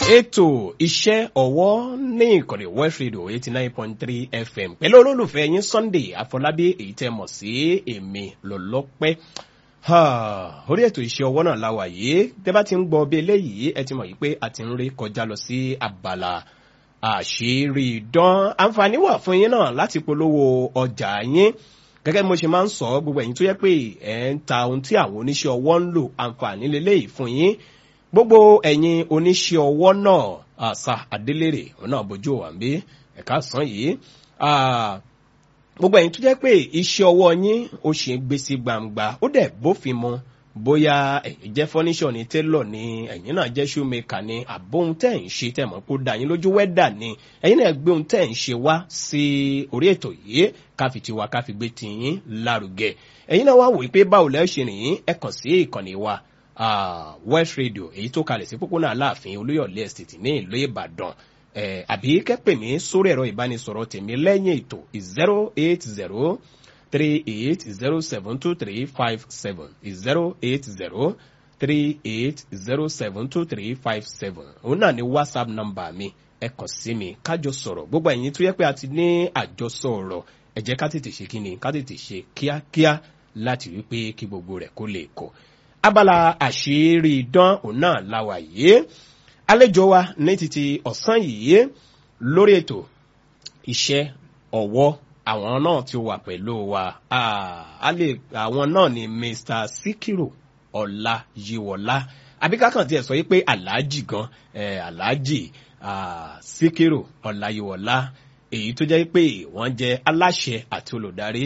ètò iṣẹ́ ọwọ́ ní ìkànnì west radio eighty nine point three fm pẹ̀lú olólùfẹ́ yín sunday àfọlábí èyí tẹ́ mọ̀ sí èmi lọ́lọ́pẹ́ orí ètò iṣẹ́ ọwọ́ náà la wà yìí tẹ́ bá ti ń gbọ́ bí eléyìí ẹ ti mọ̀ yìí pé a ti ń rí kọjá lọ sí abala àṣírí dán àǹfààní wà fún yín náà láti polówó ọjà yín gẹ́gẹ́ bí mo ṣe máa ń sọ gbogbo ẹ̀yin tó yẹ pé ẹ̀ ń ta ohun tí àwọn oníṣẹ́ ọwọ́ ń lò àǹfààní lélẹ́yìí fún yín gbogbo ẹ̀yin oníṣẹ́ ọwọ́ náà àṣà adélèrè òun náà bójú wà ń bí ẹ̀ka sàn yìí gbogbo ẹ̀yin tó jẹ́ pé iṣẹ́ ọwọ́ yín ó ṣe gbé sí gbangba ó dẹ̀ bófin mu bóyá ẹ̀yin jẹ́ fọ́níṣọ̀ ní télọ̀ ni ẹ̀yin náà jẹ́ ṣúmẹ́kà ni àbóhun tẹ̀ ń ṣe tẹ̀ mọ́ kó dà yín lójú wẹ́dà ni ẹ̀yin náà gbé ohun tẹ̀ ń ṣe wá sí orí ètò yìí káfi tiwa káfi gbé tiyín lárugẹ ẹ̀yin náà wá wò pé báwo lẹ́ ṣe rìn ẹ kàn sí ìkànnì wa Uh, west radio èyí tó kalẹ̀ sí pópónà aláàfin olóyọ̀lé estate ní ìlú ìbàdàn àbí kẹ́pẹ̀ mí sórí ẹ̀rọ ìbánisọ̀rọ̀ tèmi lẹ́yìn ètò zero eight zero three eight zero seven two three five seven zero eight zero three eight zero seven two three five seven òun náà ni whatsapp number mi ẹ kàn sí mi kájọ sọ̀rọ̀ gbogbo ẹ̀yin tó yẹ pé a ti ní àjọsọ ọ̀rọ̀ ẹ jẹ́ ká tètè ṣe kí ni ká tètè ṣe kíákíá láti wí pé kí gbogbo rẹ̀ kó lè kọ̀ abala àṣírí idán òun náà láwà yìí àlejò wa ní títí ọ̀sán yìí lórí ètò iṣẹ́ ọ̀wọ́ àwọn náà ti wà pẹ̀lú wa àwọn náà ni mr sikiru ọ̀làyíwọ̀lá àbíkákan tiẹ̀ sọ yìí pé aláàjì gan aláàjì sikiru ọ̀làyíwọ̀lá èyí tó jẹ́ pé wọ́n jẹ́ aláṣẹ àti olùdarí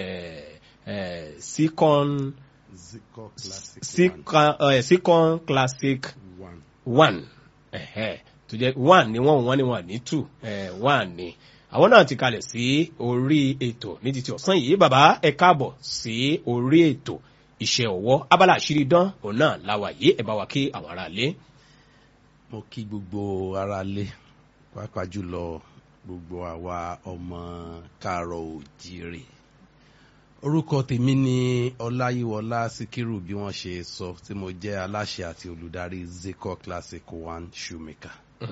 sikon. Zico Classic Sikon uh, Sikon Classic One. One ẹ̀hẹ́ tó jẹ́ one ni wọ́n wọ́n ni wọ́n ní two eh, one ni àwọn náà ti kalẹ̀ sí orí ètò ní títí ọ̀sán yìí bàbá ẹ káàbọ̀ sí orí ètò iṣẹ́ ọwọ́ abala àṣírí dán òun náà láwa yìí ẹ bá wa kí àwọn ará lé. mo kí gbogbo ara lé pàápàá jùlọ gbogbo àwa ọmọ káàárọ̀ òjìrè orúkọ tèmi ni ọláyíwọlá síkírù bí wọ́n ṣe sọ tí mo jẹ́ aláṣẹ àti olùdarí zico classic one shoemaker.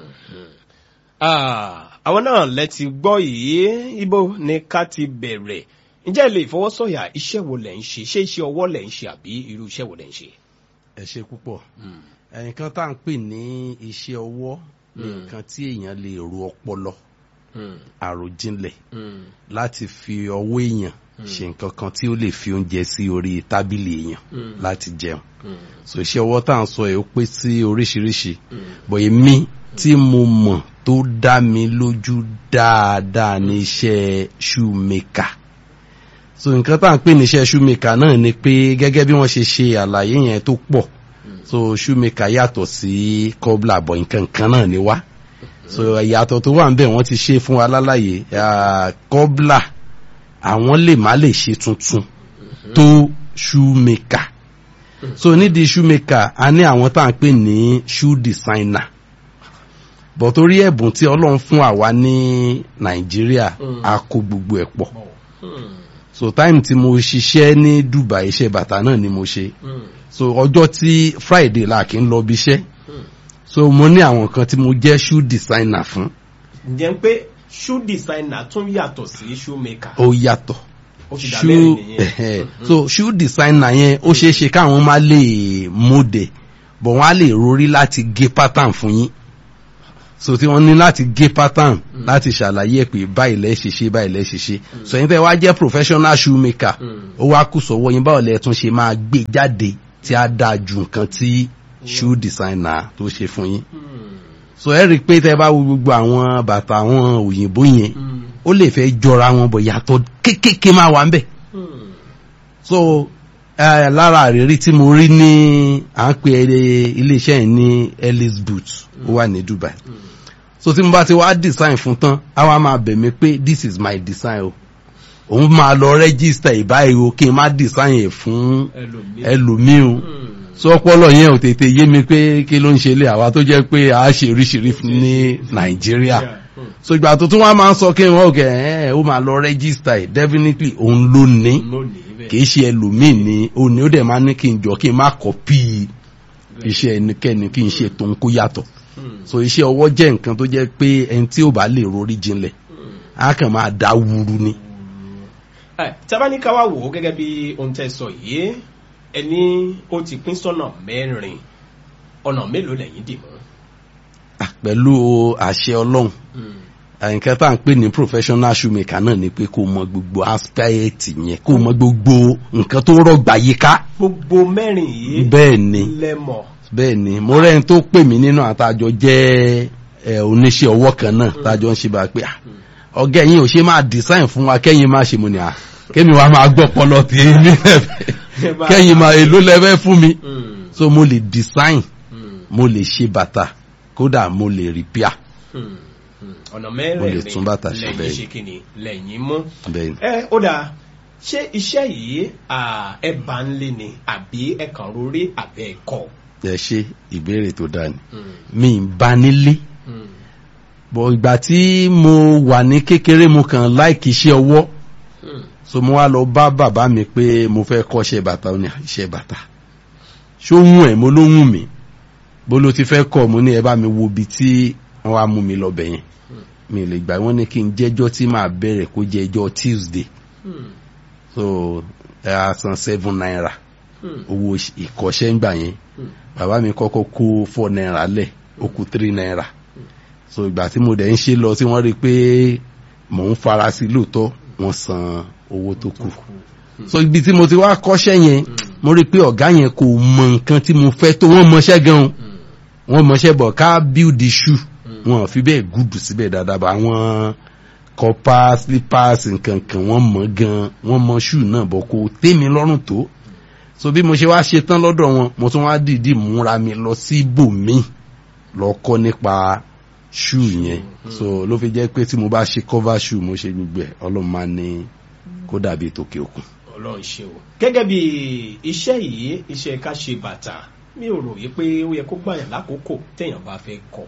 àwọn náà lẹ́ti gbọ́ yìí ibo ni ká ti bẹ̀rẹ̀ ǹjẹ́ ilé ìfọwọ́sọ̀yà iṣẹ́ wo lẹ̀ ń ṣe ṣé iṣẹ́ ọwọ́ lẹ̀ ń ṣe àbí irú iṣẹ́ wo lẹ̀ ń ṣe. ẹ ṣe púpọ̀ nǹkan tá à ń pè ní iṣẹ́ ọwọ́ ní nǹkan tí èèyàn lè ro ọpọlọ àròjinlẹ̀ láti fi ọwọ́ èèyàn ṣe nǹkan kan tí ó lè fi oúnjẹ sí orí tábìlì èèyàn láti jẹun so iṣẹ́ ọwọ́ tá à ń sọ ẹ̀ ó pé sí oríṣiríṣi bọ̀ èmi tí mo mọ̀ tó dá mi lójú dáadáa ní iṣẹ́ shoemaker so nǹkan tá à ń pè ní iṣẹ́ shoemaker náà ni pé gẹ́gẹ́ bí wọ́n ṣe ṣe àlàyé yẹn tó pọ̀ so shoemaker yàtọ̀ sí cobbler bọ̀ nǹkan kan náà ni wá so ìyàtọ̀ tó wà ń bẹ̀ wọ́n ti ṣe fún wa lálàyé cobbler àwọn lè má lè ṣe tuntun tó shoemaker so nídìí shoemaker a ní àwọn tá à ń pè ní shoe designer bọ̀ torí ẹ̀bùn tí ọlọ́run fún àwa ní nàìjíríà a kó gbogbo ẹ̀ pọ̀ so time tí mo ṣiṣẹ́ ní dubai iṣẹ́ bàtà náà ni mo ṣe so ọjọ́ tí friday la kì í lọ bí iṣẹ́ so mo ní àwọn kan tí mo jẹ́ shoe designer fún. ǹjẹ́ pé shoe designer tún yàtọ̀ sí shoemaker. ó yàtọ̀ ó ti dà mẹ́rin nìyẹn. so shoe designer yẹn ó ṣeé ṣe káwọn má lè mọ̀dẹ̀ bọ̀ wọ́n á lè rorí láti gé pattern fún yín so tí wọ́n ní láti gé pattern láti ṣàlàyé ẹ̀ pé báyìí lẹ́ ṣe ṣe báyìí lẹ́ ṣe ṣe so yín tẹ́ wá jẹ́ professional shoemaker ó wá kù sọ́wọ́ yín báwo lẹ́ tún ṣe máa gbé jáde tí á dáa ju nǹkan tí shoe designer tó ṣe fún yín so ẹ rí i pé tẹ́ bá wo gbogbo àwọn bàtà àwọn òyìnbó yẹn ó lè fẹ́ jọra wọn bọ̀ yàtọ̀ kéékèèké máa wà ń bẹ̀ so uh, lára àrírí tí mo rí ní à ń pè iléeṣẹ́ yìí ní ellis boot ó wà ní dubai so tí mo bá ti wá design fún tán á wá máa bẹ̀ mí pé this is my design o òun máa lọ register ìbáyìí o kí n má design ẹ̀ fún ẹlòmíì o so ọpọlọ yẹn ò tètè yé mi pé kí ló ń ṣe lé àwa tó jẹ́ pé a ṣe oríṣiríṣi ní nàìjíríà so ìgbà tó tún wá máa ń sọ kí wọn kẹ ẹ ó máa lọ register ẹ definitely òun ló ní kì í ṣe ẹlòmíì ní òní ó dẹ̀ máa ní kí n jọ kí n má copy iṣẹ́ ẹnikẹ́ni kí n ṣe tòun kó yàtọ̀ so iṣẹ́ ọwọ́ jẹ́ nǹkan tó jẹ́ pé ẹni tí ò bá lè rorí jinlẹ̀ á kàn máa dá wúru ni. tábánikà wá wò ó gẹ́gẹ́ bí ohun tẹ́ sọ yìí ẹni ó ti pín sọ́nà mẹ́rin ọ̀nà mélòó lẹ́yìn dì mọ́. pẹ̀lú àṣẹ ọlọ́run nǹkan tá à ń pè ní professional shoemaker náà ni pé kó mọ gbogbo aspect yẹn kó mọ gbogbo nǹkan tó rọgbà yíká. gbogbo mẹ́rin yìí bẹ́ẹ̀ ni lẹ́mọ̀. bẹ́ẹ̀ ni mo rẹ́ni tó pè mí nínú àtàjọ jẹ́ oníṣẹ́ ọwọ́ kan náà tájọ ń ṣe bá pé ọ̀gá ẹ̀yin ò ṣe máa design fún wa kẹ́yìn máa ṣe mo ní à kémi wa máa gbọ́ pọlọ tí èmi lẹ́fẹ̀ẹ́ kẹ́yìn máa èlò lẹ́fẹ́ fún mi so mo lè design mo lè ṣe bàtà kódà mo lè repair ọ̀nà mo lè tún bàtà ṣe mẹ́rẹ̀ẹ̀rin bẹ́ẹ̀ lẹ́yìn ṣe kìíní lẹ́yìn mú. bẹ́ẹ̀ ni. ẹ ó dáa ṣé iṣẹ́ yìí ẹ bá ń lé ni àbí ẹ kàn rórí àbẹ́ ẹ kọ́. ẹ ṣe ìbéèrè tó dáa ni mi ń bá nílé bọ̀ ìgbà tí mo wà ní kékeré mo kàn láìkì iṣẹ́ ọwọ́ so mo wá lọ bá bàbá mi pé mo fẹ́ kọ́ṣẹ́ bàtà ó ní iṣẹ́ bàtà ṣó wùn ẹ̀ mo ló wùn mí bó ló ti fẹ́ kọ́ mo ní ẹ bá mi wo ibi tí wọ́n wá mú mi lọ bẹ̀ yẹn mi lè gbà wọ́n ní kí n jẹ́jọ́ tí màá bẹ̀rẹ̀ kó jẹ́ ẹjọ́ Tuesday so ẹ á san seven naira owó ìkọ́ṣẹ́ ń gbà yẹn bàbá mi kọ́kọ́ kó four naira lẹ̀ ó kù three naira so ìgbà tí mo dẹ̀ ń ṣe lọ tí wọ́n rí i pé mò ń fara sí lóòótọ́ wọ́n san owó tó kù so ibi tí mo ti wá kọ́ṣẹ́ yẹn mo rí i pé ọ̀gá yẹn kò mọ nǹkan tí mo fẹ́ tó wọ́n mọṣẹ́ gan-an wọ́n mọṣẹ́ bọ̀ ká build the shoe wọn fi bẹ́ẹ̀ gùdù síbẹ̀ dáadáa bá àwọn kọ́pá slippers nǹkan kan wọ́n mọ̀ gan wọ́n mọ shoe náà bọ̀ kò tẹ́mi lọ́rùn tó so bí mo ṣe wá ṣe tán lọ́dọ̀ wọn mo tún wá dìídì múra mi lọ sí ibòmíì lọ kọ́ nípa shoe yẹn so ló fi jẹ́ pé tí mo bá ṣe cover shoe mo ṣe gbogbo ẹ̀ ọlọ́run máa ní kó dàbí tòkè òkun. ọlọ́run ṣe o gẹ́gẹ́ bí iṣẹ́ yìí iṣẹ́ ká ṣe bàtà mi ò rò yí pé ó yẹ kó gbàyàn lákòókò téèyàn bá fẹ́ kọ́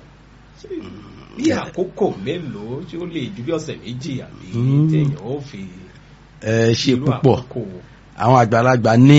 bí àkókò mélòó tí ó lè ju bí ọ̀sẹ̀ méjì àbí téèyàn ó fi. ẹ ṣe púpọ̀ àwọn àgbàlagbà ní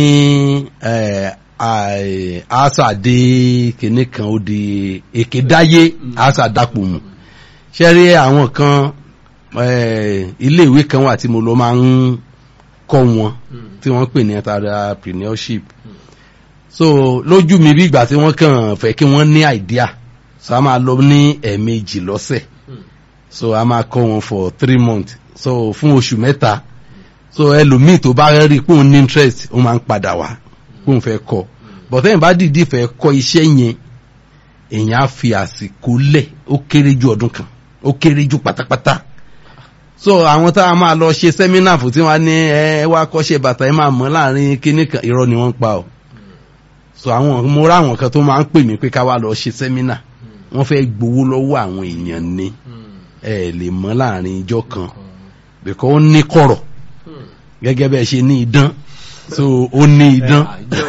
àṣàdé kìnnì kan ó di èkédáyé àṣàdàpọ̀ mu ṣe rí àwọn kan iléèwé kan wà tí mo lọ máa ń kọ́ wọn tí wọ́n pè ní entrepreneurship so lójú mi bí ìgbà tí wọ́n kàn fẹ́ kí wọ́n ní idea so a máa lọ ní ẹ̀ẹ̀mejì lọ́sẹ̀ so a máa kọ́ wọn for three months so fún oṣù mẹ́ta so ẹlòmíì tó bá rí pé òun ní interest ó máa ń padà wá pé òun fẹ́ kọ́ but ẹ̀yìn bá dìídì fẹ́ kọ́ iṣẹ́ yẹn èèyàn á fi àsìkò lẹ̀ ó kéré ju ọdún kan ó kéré ju pátápátá so àwọn tá a máa lọ ṣe sẹ́mínà fún tí wọ́n á ní ẹ wá kọ́ṣẹ́ bàtà ẹ máa mọ̀ láàrin kíní kan irọ́ ni wọ́n ń pa o so àwọn mo rá àwọn kan tó máa ń pè mí pé ká wá lọ ṣe sẹ́mínà wọ́n fẹ́ gbowó lọ́wọ́ àwọn èèyàn ni ẹ lè mọ̀ láàrin ijọ́ kan bẹ̀kọ́ ó ní kọ̀rọ̀ gẹ́gẹ́ bẹ́ẹ̀ ṣe ní idán so ó ní idán.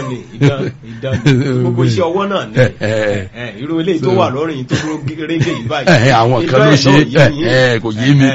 gbogbo iṣẹ́ ọwọ́ náà ni irú eléyìí tó wà lọ́rùn yìí tó dúró régé yìí báyìí. àwọn kan ló ṣe kò yé mi.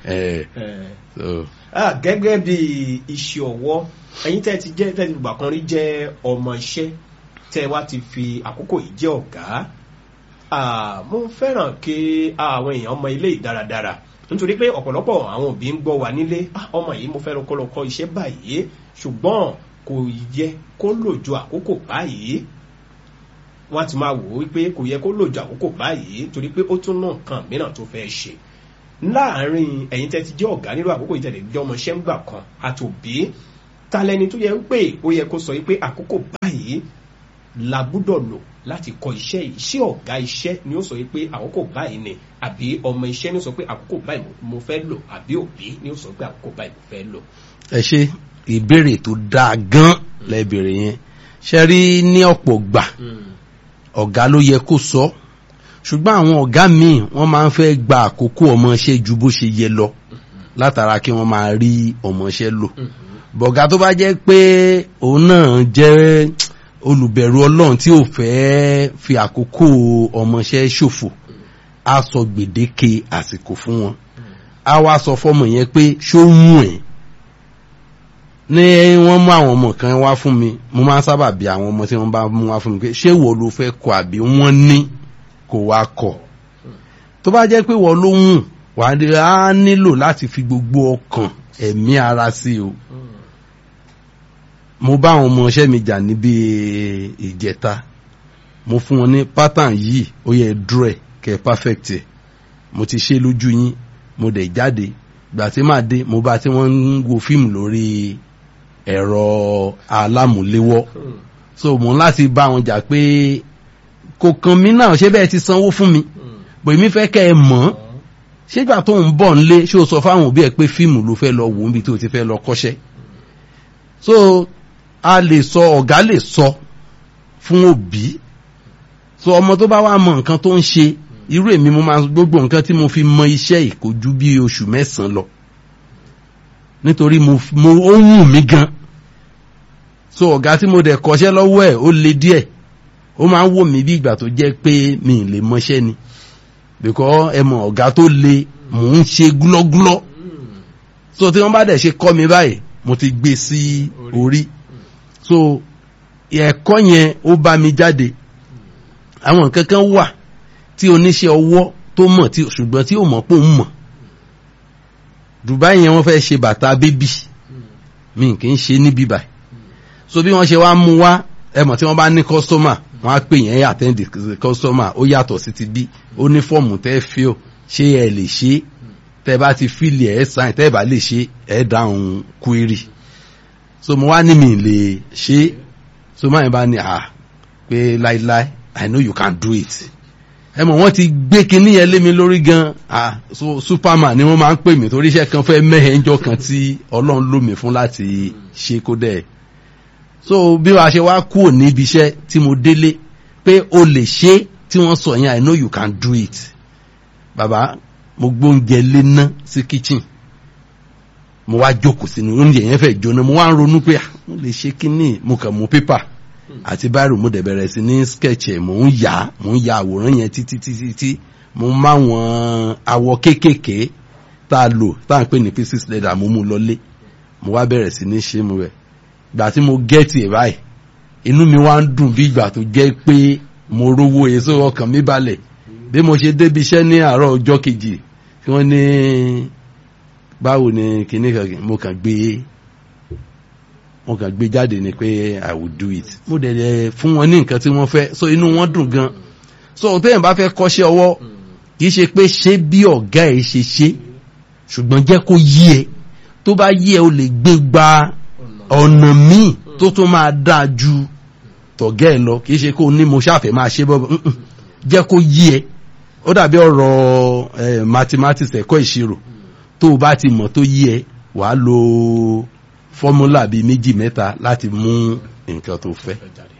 gẹ́gẹ́ bí iṣẹ́ ọwọ́ ẹ̀yin tẹ́ ti jẹ́ tẹ́ ti gbà kan rí jẹ́ ọmọ iṣẹ́ tẹ́ wá ti fi àkókò yìí jẹ́ ọ̀gá mo fẹ́ràn kí àwọn èèyàn ọmọ ilé ìdáradára nítorí pé ọ̀pọ̀lọpọ̀ àwọn òbí ń gbọ́ wa nílé ọmọ yìí mo fẹ́ lọ kọ́ lọ kọ́ iṣẹ́ báyìí ṣùgbọ́n kò yẹ kó lò ju àkókò báyìí wọ́n ti máa wò ó wípé kò yẹ kó lò ju àkókò báyìí torí pé ó tún náà kan mìíràn tó fẹ́ ṣe láàárín ẹ̀yin tẹ́ ti jẹ́ ọ̀gá nínú àkókò ìtẹ̀lẹ̀ jẹ́ ọmọ iṣẹ́ ń gbà kan àtòbí talẹ́ni tó yẹ pé ó yẹ kó sọ wípé àkókò báyìí la gbúdọ̀ lò láti kọ iṣẹ́ yìí ṣé ọ̀gá iṣẹ́ ni ó sọ pé àkókò báyìí ni àbí ọmọ iṣẹ́ ni ó sọ pé àkókò báyìí mo fẹ́ lò àbí òbí ni ó sọ pé àkókò báyìí mo fẹ́ lò. ẹ ṣe ìbéèrè tó dáa gan lẹ́bẹ̀rẹ̀ yẹn ṣe rí ní ọ̀pọ̀ gbà ọ̀gá ló yẹ kó sọ ṣùgbọ́n àwọn ọ̀gá míì wọ́n máa ń fẹ́ gba àkókò ọmọọṣẹ́ ju bó ṣe yẹ lọ látara kí wọ́n máa rí ọmọọṣẹ́ lò bọ̀gá tó bá jẹ́ pé òun náà jẹ́ olùbẹ̀rù ọlọ́run tí ò fẹ́ fi àkókò ọmọọṣẹ́ ṣòfò á sọ gbèdéke àsìkò fún wọn á wá sọ fọmọ yẹn pé ṣó mú ẹ ní wọ́n mú àwọn ọmọ kan wá fún mi mo máa ń sábà bí àwọn ọmọ tí wọ́n bá mú wá fún mi pé ṣé wo ló fẹ́ kọ àbí wọ́n ní kó wá kọ̀ tó bá jẹ́ pé wọ́n ló ń wà á nílò láti fi gbogbo ọkàn ẹ̀mí ara sí o mo bá àwọn ọmọọṣẹ́ mi jà níbi ìjẹta mo fún wọn ní pattern yìí ó yẹ dúró ẹ̀ kẹ́ perfect ẹ̀ mo ti ṣe lójú yín mo dẹ̀ jáde gbà tí màá dé mo bá tí wọ́n ń wo fíìmù lórí ẹ̀rọ alámúléwọ́ so mo ń láti bá wọn jà pé kò kàn mí náà ṣé bẹ́ẹ̀ ti sanwó fún mi bò èmi fẹ́ kẹ́ ẹ mọ̀ ṣégbà tó ń bọ̀ nílé ṣé o sọ fáwọn òbí ẹ pé fíìmù ló fẹ́ lọ wò níbi tó ti fẹ́ lọ kọ́ṣẹ́ so a lè sọ ọ̀gá lè sọ fún òbí so ọmọ tó bá wá mọ nǹkan tó ń ṣe irú èmi mo máa gbogbo nǹkan tí mo fi mọ iṣẹ́ ìkojú bí oṣù mẹ́sàn-án lọ nítorí mo mo ó wù mí gan so ọ̀gá tí mo dẹ̀ kọ́ṣẹ́ lọ́wọ́ ẹ̀ ó le díẹ̀ ó máa ń wò mí bí ìgbà tó jẹ́ pé mi ì lè mọṣẹ́ ni because ẹ mọ̀ ọ̀gá tó le mò ń ṣe gúlọ́gúlọ́ so tí wọ́n bá dẹ̀ ṣe kọ́ mi báyìí mo ti gbé sí orí so ẹ̀kọ́ yẹn ó bá mi jáde àwọn nǹkan kan wà tí oníṣẹ́ ọwọ́ tó mọ̀ tí ṣùgbọ́n tí ó mọ̀ pé òun mọ̀ Dubai yẹn wọ́n fẹ́ ṣe bàtà bébì mi kì í ṣe níbí báyìí so bí wọ́n ṣe wá mú wá ẹ mọ̀ tí wọ́n bá ní kọ́sítọ́mà wọ́n á pè yẹn àtẹ́ǹdì kọ́sítọ́mà ó yàtọ̀ sí ti bí ó ní fọ́ọ̀mù tẹ́ fíò ṣé ẹ lè ṣe tẹ́ bá ti fíìlì ẹ̀ sáìn tẹ́ bá lè ṣe ẹ̀ dáhùn query so mo wá ní mi lè ṣe so máa bá ní à pé láíláí I know you can do it ẹ mọ̀ wọ́n ti gbé kinní yẹn lé mi lórí gan ah so superman ni wọ́n máa ń pè mí torí iṣẹ́ kan fẹ́ mẹ́hẹ̀ẹ́jọ́ kan tí ọlọ́run lò mí fún láti ṣe kó dẹ̀ so bí wàá ṣe wá kúrò níbi iṣẹ́ tí mo délé pé o lè ṣe tí wọ́n sọ yẹn I know you can do it bàbá mo gbóúnjẹ lé ná sí kitchen mo wá jókòó sínú oúnjẹ yẹn fẹ́ jóná mo wá ń ronú pé mo lè ṣe kínní mo kàn mú pépà àti báyìí mo dẹ̀ bẹ̀rẹ̀ sí ní sketch ẹ̀ mò ń yà mò ń ya àwòrán yẹn títí títí tí mo máa wọn awọ kéékèèké tá a lò tá à ń pè ní pieces leather mo mú lọlé mo wá bẹ̀rẹ̀ sí ní ṣe mo rẹ̀ gbà tí mo gẹ́ẹ̀tì ẹ̀ báyìí inú mi wá ń dùn bí ìgbà tó jẹ́ pé mo rówó èso ọkàn mi balẹ̀ bí mo ṣe débi iṣẹ́ ní àárọ̀ ọjọ́ kejì tí wọ́n ní báwo ni kìnní kan mo kàn gbé mo kàn gbé jáde ni pé i will do it mo dẹ̀ dẹ̀ fún wọn ní nǹkan tí wọ́n fẹ́ so inú wọn dùn gan so téèyàn bá fẹ́ kọ́ṣẹ́ ọwọ́ kì í ṣe pé ṣé bí ọ̀gá ẹ̀ ṣe ṣe ṣùgbọ́n jẹ́ kó yí ẹ tó bá yí ẹ o lè gbé gba ọ̀nà míì tó tún máa dáa ju tọ̀gẹ́ ẹ lọ kì í ṣe kó ní mo ṣàfẹ́ máa ṣe bọ́ jẹ́ kó yí ẹ ó dàbí ọ̀rọ̀ mathematics ẹ̀kọ́ ìṣirò tó o bá ti mọ̀ tó yí ẹ wàá lo fọ́múlà bíi méjì mẹ́ta láti mú nǹkan tó fẹ́.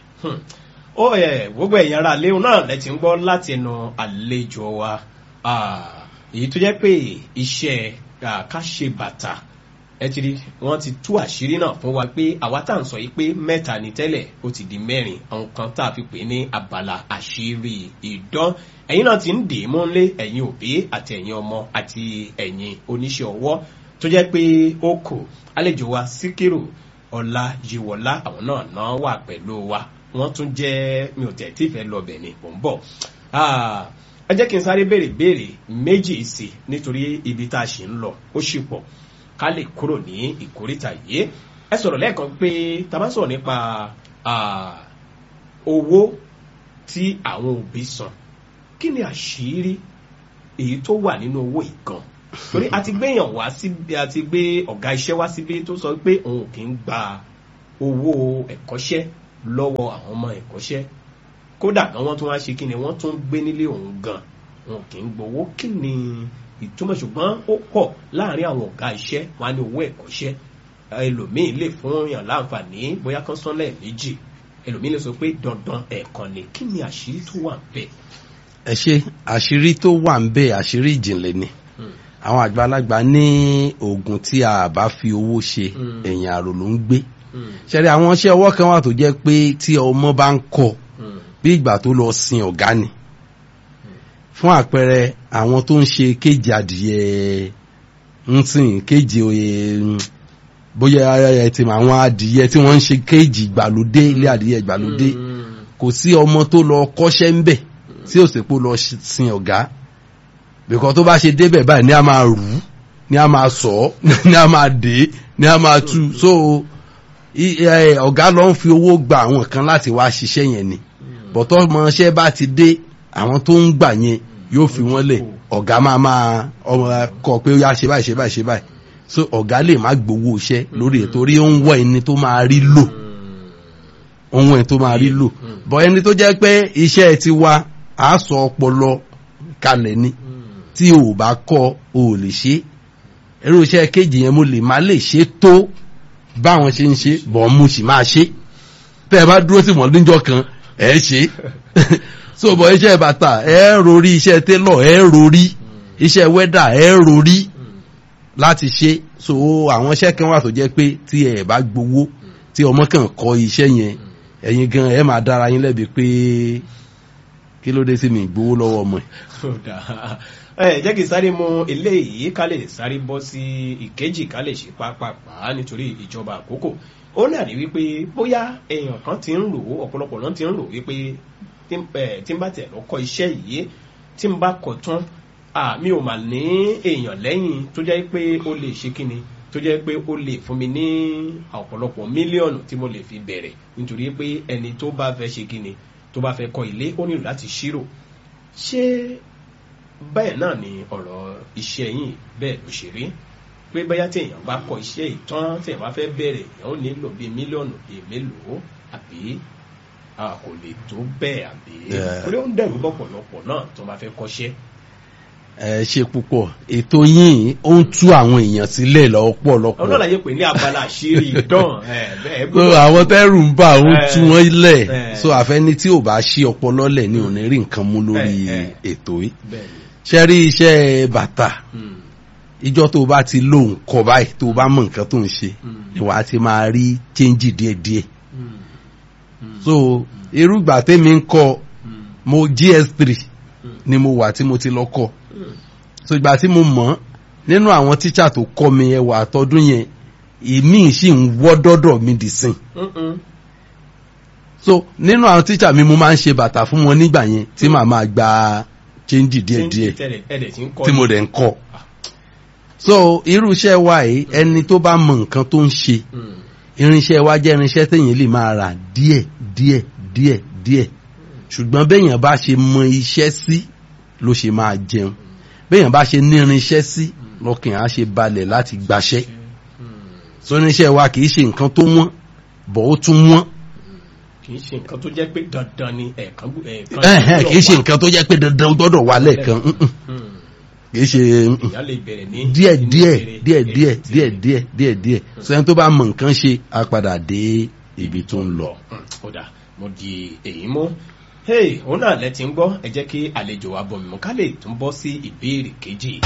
ó ẹ gbogbo ẹ̀yàn ara léwu náà lẹ ti ń gbọ́ láti ẹnu àlejò wa èyí tó jẹ́ pé iṣẹ́ ká ṣe bàtà ẹ ti rí wọ́n ti tú àṣírí náà fún wa pé àwa tá à ń sọ yìí pé mẹ́ta ni tẹ́lẹ̀ ó ti di mẹ́rin àwọn kan tá a fi pè ní abala àṣírí ìdán ẹ̀yin náà ti ń dè é mọ́lé ẹ̀yin òbí àti ẹ̀yin ọmọ àti ẹ̀yin oníṣẹ́ ọwọ́ tó jẹ́ pé ó kò àlejò wa síkírù ọlá yíwọlá àwọn náà náà wà pẹ̀lú wa wọ́n tún jẹ́ mi ò tẹ̀ tí ìfẹ́ lọ bẹ̀ ni mò ń bọ̀ ẹ jẹ́ kí n sáré béèrè béèrè méjì sí nítorí ibi tá a ṣì ń lọ ó ṣì pọ̀ ká lè kúrò ní ìkórìtà yìí ẹ sọ̀rọ̀ lẹ́ẹ̀kan pé tá a bá sọ̀rọ̀ nípa owó tí àwọn òbí san kí ni àṣírí èyí tó wà nínú owó ìkan torí a ti gbéyàn wá síbi a ti gbé ọ̀gá iṣẹ́ wá síbi tó sọ pé òun kì í gba owó ẹ̀kọ́ṣẹ́ lọ́wọ́ àwọn ọmọ ẹ̀kọ́ṣẹ́ kódà gan wọ́n tún wá ṣe kí ni wọ́n tún gbé nílé òun gan wọn kì í gbowó kí ni ìtumọ̀ ṣùgbọ́n ó pọ̀ láàrin àwọn ọ̀gá iṣẹ́ wọn á ní owó ẹ̀kọ́ṣẹ́ ẹlòmíì lè fún yàn láǹfààní bóyá kan sán lẹ́ẹ̀mejì ẹlòmíì lè sọ pé dandan ẹ̀ẹ̀kan ni kí ni àṣírí tó wà bẹ́ẹ̀. ẹ ṣe àṣírí tó wà ń bẹ àṣírí ìjìnlẹ̀ ni àwọn àgbàlagbà ní oògùn tí a bá fi owó ṣe ẹ̀yìn àrò ló ń gbé ṣẹlẹ̀ àwọn iṣẹ́ ọwọ́ kan wà tó jẹ́ pé tí ọmọ bá ń kọ́ bí ìgbà tó lọ sin ọ̀gá ni fún àpẹẹrẹ àwọn tó ń ṣe kéjì adìyẹ ń sìn kéjì oyè bóyá ẹ ti mọ àwọn adìyẹ tí wọ́n ń ṣe kéjì ìgbàlódé ilé adìyẹ ìgbàlódé kò sí ọmọ tó lọ kọ́ṣẹ́ ń bẹ̀ tí ò sì pé ó lọ sin ọ̀gá bìkọ́ tó bá ṣe débẹ̀ báyìí ní a máa rù ú ní a máa sọ ọ́ ní a máa dé ní a máa tú so i- ẹ, ọ̀gá ló ń fi owó gba àwọn kan láti wá ṣiṣẹ́ yẹn ni bọ̀tọ́ ọmọọṣẹ́ bá ti dé àwọn tó ń gbà yẹn yóò fi wọ́n lẹ̀ ọ̀gá máa máa ọmọ kọ pé ó yá ṣe báyìí ṣe báyìí ṣe báyìí so ọ̀gá lè má gbowó iṣẹ́ lórí ẹ̀ torí ó ń wọ ẹni tó máa rí lò ohun ẹ̀ tó máa rí lò bọ̀ ẹni tó jẹ́ pé iṣẹ́ ti wa á sọ ọpọlọ kalẹ̀ ni tí o ò bá kọ́ o ò lè ṣe irú iṣẹ́ kejì yẹn mo lè má lè ṣe tó báwọn ṣe ń ṣe bọ̀ mo sì máa ṣe tẹ́ ẹ bá dúró sí wọn níjọ́ kan ẹ ṣe so bọ̀ iṣẹ́ bàtà ẹ rorí iṣẹ́ télọ̀ ẹ rorí iṣẹ́ wẹ́dà ẹ rorí láti ṣe so àwọn iṣẹ́ kan wà tó jẹ́ pé tí ẹ bá gbowó tí ọmọ kan kọ́ iṣẹ́ yẹn ẹ̀yin gan ẹ máa dára yín lẹ́bi pé kí ló dé sí mi gbowó lọ́wọ́ ọmọ ẹ̀. Kódà. ẹ jẹ́ kí n sáré mú eléyìí ká lè sáré bọ́ sí ìkejì ká lè ṣe pápápá nítorí ìjọba àkókò ó náà ní wípé bóyá èèyàn kan ti ń rò ó ọ̀pọ̀lọpọ̀ náà ti ń rò wípé tí n- ẹ, tí n bá tẹ̀ lọ́kọ́ iṣẹ́ yìí tí n bá kọ̀ tán à, mi ò mà ní èèyàn lẹ́yìn tó jẹ́ pé ó lè ṣe kíni tó jẹ́ pé ó lè fún mi ní ọ̀pọ̀lọpọ̀ mílíọ̀nù tí mo lè fi bẹ̀rẹ̀ nítorí pé ẹni tó bá fẹ́ ṣe kíni tó bá fẹ́ kọ́ ilé ó nílò láti ṣírò ṣé bẹ́ẹ̀ náà ni ọ̀rọ̀ iṣẹ́ yìí bẹ́ẹ̀ ló ṣe rí pé bóyá tí èèyàn bá kọ iṣẹ́ ìtàn tí èèyàn bá fẹ́ bẹ̀rẹ̀ èèyàn ó nílò bíi mílíọ̀nù bíi mélòó àbí a kò lè tó bẹ́ẹ̀ àbí Yeah. torí ó ń dẹ̀rù lọ́pọ̀lọpọ̀ náà tó bá fẹ́ kọ́ṣẹ́. ẹ ṣe púpọ̀ ètò yìí ó ń tú àwọn èèyàn sílẹ̀ lọ́pọ̀lọpọ̀ ọ̀nà àlàyé pé ní abala àṣírí ìdán ẹ̀ bẹ́ẹ̀ so àwọn tẹ́rù ń bà ó ń tú Eh, wọn lẹ̀ eh. so àfẹ́ni tí ò bá ṣí ọpọlọ lẹ̀ ni ò ní rí nǹkan mú lórí Eh, eh. ètò yìí bẹ́ẹ̀ ni. ṣe rí iṣẹ́ bàtà Hmm. ìjọ tó bá ti lóhùn kọ báyìí tó bá mọ nǹkan tó ń ṣe Hmm. ni wàá ti máa rí chẹ́ńjì díẹ̀díẹ̀ Hmm. Hmm. so irúgbà tèmi ń kọ Hmm. mo gs3 Hmm. ni mo wà tí mo ti lọ kọ Hmm. so ìgbà tí mo mọ̀ nínú àwọn tíṣà tó kọ́ mi ẹwà àtọ́dún yẹn ìmí sì ń wọ́ dọ́dọ̀ mi dì sìn Mm-mm. so nínú àwọn tíṣà mi mo máa ń ṣe bàtà fún wọn nígbà yẹn tí màá máa gba chẹ́ńjì díẹ̀díẹ̀ tẹ́lẹ̀ ẹ̀dẹ̀ tí ń kọ́ tí mo dẹ̀ ń kọ́ so irú iṣẹ́ wa yìí ẹni tó bá mọ nǹkan tó ń ṣe Hmm. irinṣẹ́ wa jẹ́ irinṣẹ́ téèyàn lè máa rà díẹ̀ díẹ̀ díẹ̀ díẹ̀ ṣùgbọ́n béèyàn bá ṣe mọ iṣẹ́ sí ló ṣe máa jẹun béèyàn bá ṣe ní irinṣẹ́ sí lọ́kàn á ṣe balẹ̀ láti gbaṣẹ́ Hmm. so irinṣẹ́ wa kì í ṣe nǹkan tó wọ́n bọ̀ ó tún wọ́n kì í ṣe nǹkan tó jẹ́ pé dandan ni ẹ̀ẹ̀kan gbù- ẹ̀ẹ̀kan Ẹ̀hẹ́n, kì í ṣe gbọ́dọ̀ nǹkan tó jẹ́ pé dandan ó gbọ́dọ̀ wà lẹ́ẹ̀kan wà. mm-mm. Hmm. kì í ṣe mm-mm. ìyá lè bẹ̀rẹ̀ ní díẹ̀ inú díẹ̀ ìbẹ̀rẹ̀ díẹ̀ ẹ̀ díẹ̀ tí- díẹ̀ díẹ̀ díẹ̀ díẹ̀ sẹ́yìn tó bá mọ nǹkan ṣe á padà dé ibi tó ń lọ. Hmm, ó dà mo di èyí mú hey òun náà lẹ ti ń gbọ́ ẹ jẹ́ kí àlejò wa bọ̀ mímú ká lè tún bọ́ sí ìbéèrè kejì.